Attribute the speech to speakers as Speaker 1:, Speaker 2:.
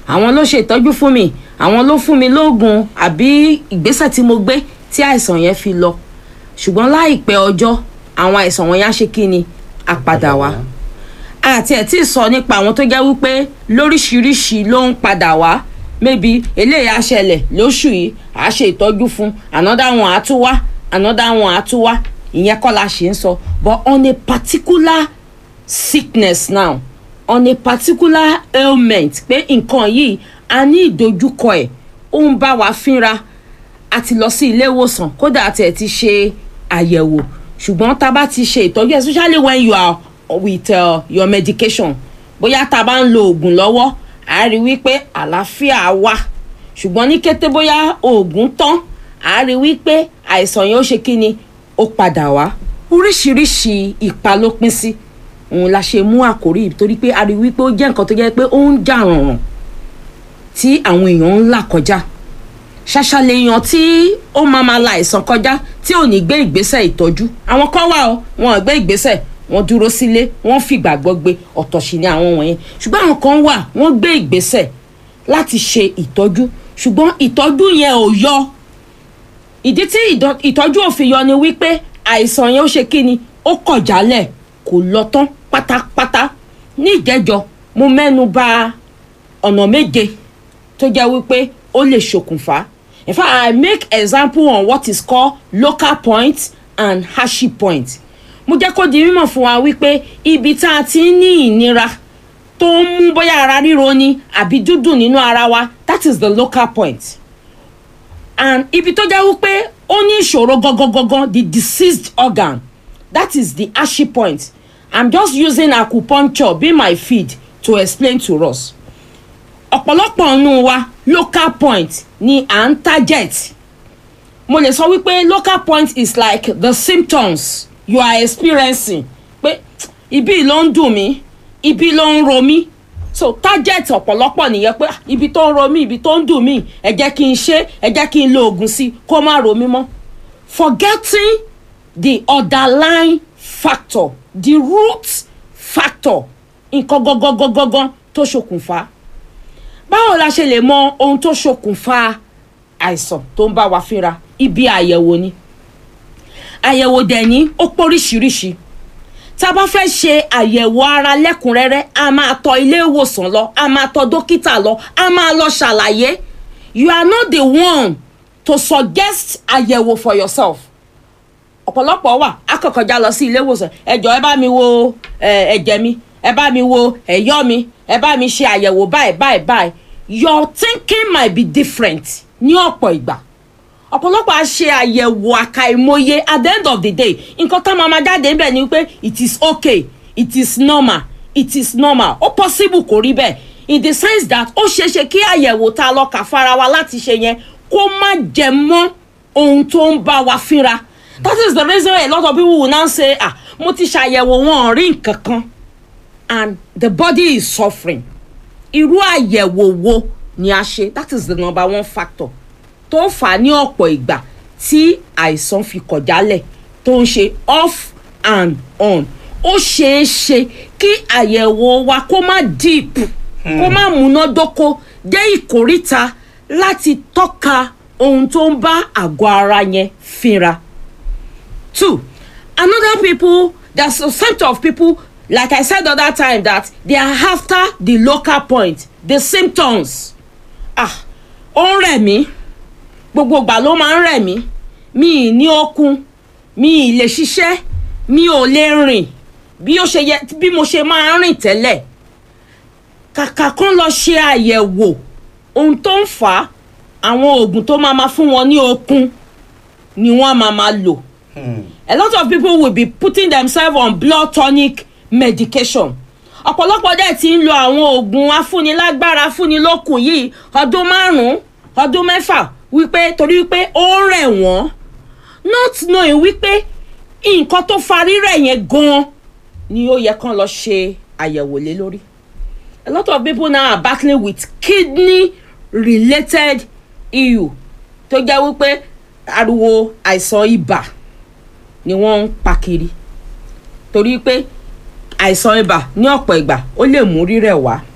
Speaker 1: àwọn ló ṣe ìtọ́jú fún mi àwọn ló fún mi lóògùn àbí ìgbésẹ̀ tí mo gbé tí àìsàn yẹn fi lọ ṣùgbọ́n láìpẹ́ ọjọ́ àwọn àìsàn wọn yá ṣe kí ni àpadà wá àti ẹ̀ tí ì sọ nípa àwọn tó jẹ́ wípé lóríṣiríṣi ló ń padà wá maybe eléyìí á ṣẹlẹ̀ lóṣù yìí á ṣe ìtọ́jú fún another one á tún wá another one á tún wá ìyẹn kọ́ la ṣe ń sọ but on a particular sickness now on a particular ailment pé nǹkan yìí a ní ìdojúkọ ẹ̀ ó ń bá wa fínra a ti lọ sí ilé ìwòsàn kódà àti ẹ̀ ti ṣe àyẹ̀wò ṣùgbọ́n tá a bá ti ṣe ìtọ́jú especially when you are with uh, your medication bóyá tá a bá ń lo oògùn lọ́wọ́ a rí wípé àlàáfíà wà ṣùgbọ́n ní kété bóyá oògùn tán a rí wípé àìsàn yẹn ó ṣe kí ni ó padà wá oríṣiríṣi ipa ló pín sí òun la ṣe mú àkórí yìí torí pé a rí wípé ó jẹ́ nǹkan tó jẹ́ pé ó ń jà rànràn tí àwọn èèyàn ń là kọjá ṣàṣàlẹ̀ èèyàn tí ó máa ma la àìsàn kọjá tí ò ní gbé ìgbésẹ̀ ìtọ́jú àwọn kan wà ó wọn ò gbé ìgbésẹ̀ wọ́n dúró sílé wọ́n fìgbàgbọ́ gbé ọ̀tọ̀ sí ni àwọn wọ̀nyẹn ṣùgbọ́n àwọn kan wà wọ́n gbé ìgbésẹ̀ láti ṣe ìtọ́jú ṣùgbọ́n ìtọ́jú yẹn ò yọ ìdí tí ìtọ́jú ò fi yọ ni wípé àìsàn yẹn ó ṣe kí ni ó kọ̀ jálẹ̀ kò lọ tán pátápátá ní ìjẹ́jọ́ mo mẹ́nu bà ọ̀nà méje tó jẹ́ wípé ó lè ṣokùnfà in fact i make example on what is called local point and hardship point mo jẹ́ kó di mímọ̀ fún wa wípé ibi tá a ti ń ní ìnira tó ń mú bóyá ara ríro ni àbí dúdùn nínú ara wa that is the local point and ibi tó jẹ́ wípé ó ní ìṣòro gangan the diseased organ that is the hardship point i'm just using acupuncture be my feed to explain to us ọ̀pọ̀lọpọ̀ nù wa local point ni à ń target mo lè sọ wípé local point is like the symptoms you are experiencing pé ibi ló ń dùn mí ibi ló ń ro mí so target ọ̀pọ̀lọpọ̀ nìyẹn pé ibi tó ń ro mí ibi tó ń dùn mí ẹ jẹ́ kí n ṣe ẹ jẹ́ kí n lo oògùn sí kó má ro mí mọ́ forgetting the underlying factor the root factor nǹkan gangan gangan tó ṣokùnfà báwo la ṣe lè mọ ohun tó ṣokùnfà àìsàn tó ń bá wa fínra ibi àyẹ̀wò ni àyẹ̀wò dẹ̀ ní ó póríṣiríṣi tá a bá fẹ́ ṣe àyẹ̀wò ara lẹ́kùnrẹ́rẹ́ a máa tọ ilé ìwòsàn lọ a máa tọ dókítà lọ a máa lọ ṣàlàyé you are not the one to suggest àyẹ̀wò for yourself ọ̀pọ̀lọpọ̀ wà akọ̀kọ̀já lọ sí ilé ìwòsàn ẹjọ́ ẹ bá mi wo ẹ̀jẹ̀ mi ẹ bá mi wo ẹ̀yọ́ mi ẹ bá mi ṣe àyẹ̀wò báyìí báyìí báyìí your thinking might be different ní ọ̀pọ̀ ìgbà ọ̀pọ̀lọpọ̀ á ṣe àyẹ̀wò àkàìmọye at the end of the day nǹkan tá a máa jáde níbẹ̀ ni pé it is okay it is normal it is normal ó possible kò rí bẹ́ẹ̀ in the sense that ó ṣeéṣe kí àyẹ̀wò tá a lọ kà fara wa láti ṣe yẹn kó má jẹ mọ́ ohun tó ń bá wa fínra that is the reason a lot of people will now say ah mo ti ṣàyẹ̀wò wọn ò rí nǹkan kan and the body is suffering irú àyẹ̀wò wo ni a ṣe that is the number one factor tó fà á ní ọ̀pọ̀ ìgbà tí àìsàn fi kọ̀ jálẹ̀ tó ń ṣe off and on ó ṣeé ṣe kí àyẹ̀wò wa kó má deep kó má múnádóko dé ìkóríta láti tọ́ka ohun tó ń bá àgọ́ ara yẹn fínra. two another people there's a set of people like i said the other time that they are after the local point the symptoms ah ó ń rẹ̀ mí gbogbo ìgbà ló máa ń rẹ̀ mí mi ì ní okun mi ì lè ṣiṣẹ́ mi ò lè rìn bí ó ṣe yẹ bí mo ṣe máa ń rìn tẹ́lẹ̀ kàkà kan lọ ṣe àyẹ̀wò ohun tó ń fà á àwọn oògùn tó máa ma fún wọn ní okun ni wọ́n máa ma lò a lot of people will be putting themselves on blood tonic medication ọ̀pọ̀lọpọ̀ dẹ̀ ti ń lo àwọn oògùn afúnilágbára afúnilókun yìí ọdún márùn-ún ọdún mẹ́fà wípé torí wípé ó ń rẹ̀ wọ́n not knowing wípé nǹkan tó fa rírẹ̀ yẹn gan-an ni ó yẹ kán lọ ṣe àyẹ̀wò lé lórí a lot of people now are battling with kidney related issue tó jẹ́ wípé ariwo àìsàn ibà ni wọ́n ń pa kiri torí pé àìsàn ibà ní ọ̀pọ̀ ìgbà ó lè mú rírẹ̀ wá